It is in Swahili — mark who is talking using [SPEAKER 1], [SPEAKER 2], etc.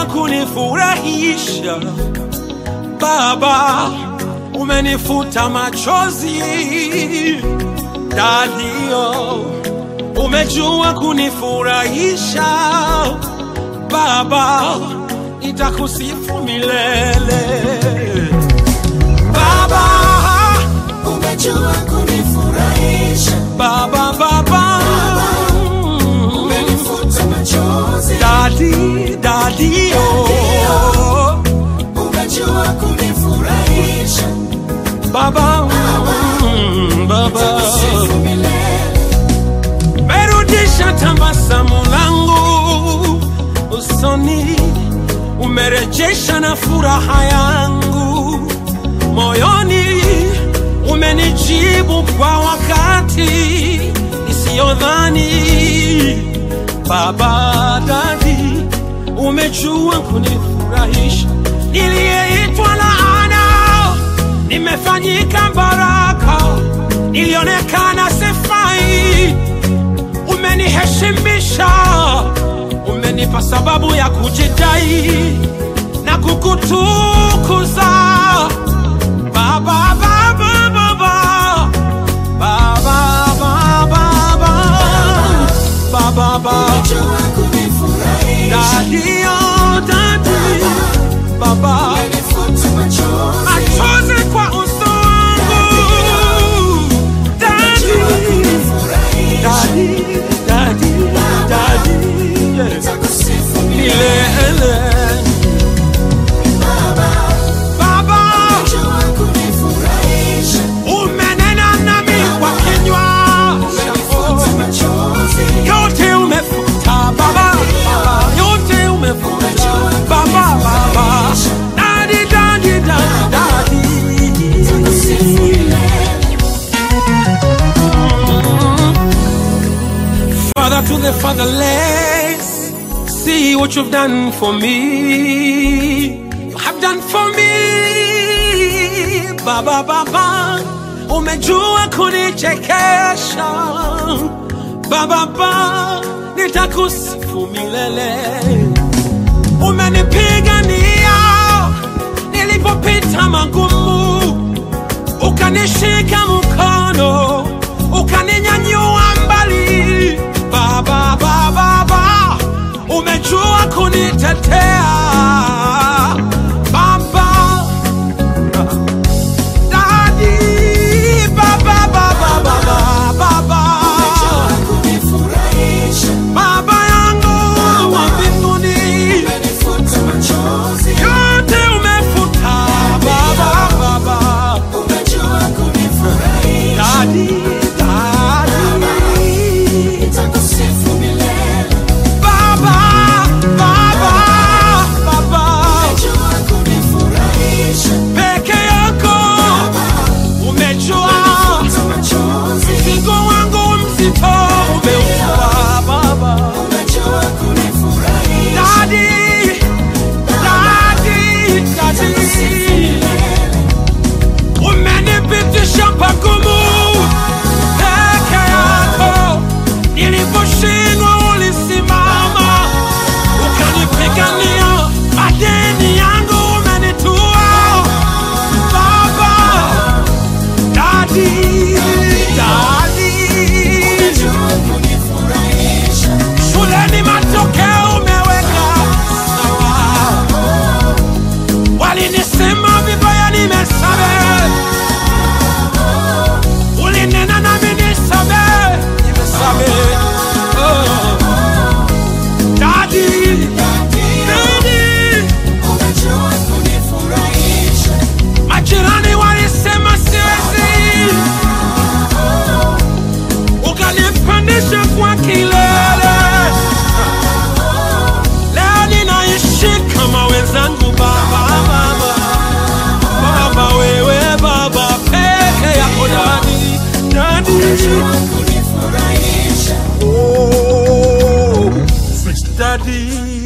[SPEAKER 1] umejua kunifurahisha Baba, umenifuta machozi Dadio, umejua kunifurahisha Baba, nitakusifu milele Baba,
[SPEAKER 2] umejua kunifurahisha,
[SPEAKER 1] Baba, Baba,
[SPEAKER 2] umenifuta machozi,
[SPEAKER 1] Dadi, Dadi, oh,
[SPEAKER 2] umejua kunifurahisha,
[SPEAKER 1] Baba, mm, Baba,
[SPEAKER 2] sifu milele,
[SPEAKER 1] merudisha tabasamu langu usoni, umerejesha na furaha yangu moyoni, umenijibu kwa wakati isiyodhani. Baba Dadi, umejua kunifurahisha, niliyeitwa laana nimefanyika baraka, nilionekana sifai, umeniheshimisha, umenipa sababu ya kujidai na kukutukuza Baba, Baba, Baba, Baba, Baba, Baba, Baba,
[SPEAKER 2] umejua kunifurahisha,
[SPEAKER 1] Daddy, oh, Daddy, Baba,
[SPEAKER 2] umenifuta machozi,
[SPEAKER 1] machozi kwa uso wangu, Daddy,
[SPEAKER 2] kunifurahisha,
[SPEAKER 1] Daddy, Daddy, Daddy, yes.
[SPEAKER 2] takusifu milele,
[SPEAKER 1] milele.
[SPEAKER 2] Baba,
[SPEAKER 1] Baba,
[SPEAKER 2] umejua kunifurahisha,
[SPEAKER 1] umenena nami kwa kinywa
[SPEAKER 2] umenifuta
[SPEAKER 1] chako.
[SPEAKER 2] machozi,
[SPEAKER 1] yote umefuta Baba, Baba, yote umefuta Baba, Baba, Daddy, Daddy, Daddy,
[SPEAKER 2] takusifu
[SPEAKER 1] Daddy.
[SPEAKER 2] milele,
[SPEAKER 1] Father to the fatherless, see what you've done for me. You have done for me, Baba Baba. Umejua kunichekesha, Baba Baba, nitakusifu milele. Umenipigania nilipopita magumu ukanishika mkono ukaninyanyua mbali baba baba baba umejua kunitetea baba dadi baba baba baba baba
[SPEAKER 2] kunifurahisha,
[SPEAKER 1] baba yangu wa mbinguni
[SPEAKER 2] umenifuta machozi,
[SPEAKER 1] yote umefuta baba baba
[SPEAKER 2] umejua kunifurahisha,
[SPEAKER 1] dadi dadi
[SPEAKER 2] nitakusifu milele,
[SPEAKER 1] Baba, Baba, Baba,
[SPEAKER 2] umejua kunifurahisha,
[SPEAKER 1] peke yako umejua
[SPEAKER 2] umenifuta machozi,
[SPEAKER 1] mzigo wangu mzito umeutua Baba.
[SPEAKER 2] umejua kunifurahisha,
[SPEAKER 1] Dadi, dadi, dadi, umenipitisha pagumu peke yako, niliposhindwa ulisimama ukanipigania, madeni yangu umenitua Baba, dadi, dadi,
[SPEAKER 2] umejua kunifurahisha,
[SPEAKER 1] shuleni matokeo umeweka sawa, walinisema vibaya, nimesamehe, ulinena nami nisamehe, nimesamehe. Oh. Dadi, dadi,
[SPEAKER 2] umejua kunifurahisha,
[SPEAKER 1] majirani walisema siwezi, ukanipandisha kwa kilele. Leo ninaishi kama wenzangu, baba, baba, baba, wewe baba peke yako, dadi, dadi,
[SPEAKER 2] umejua kunifurahisha,
[SPEAKER 1] oh, dadi.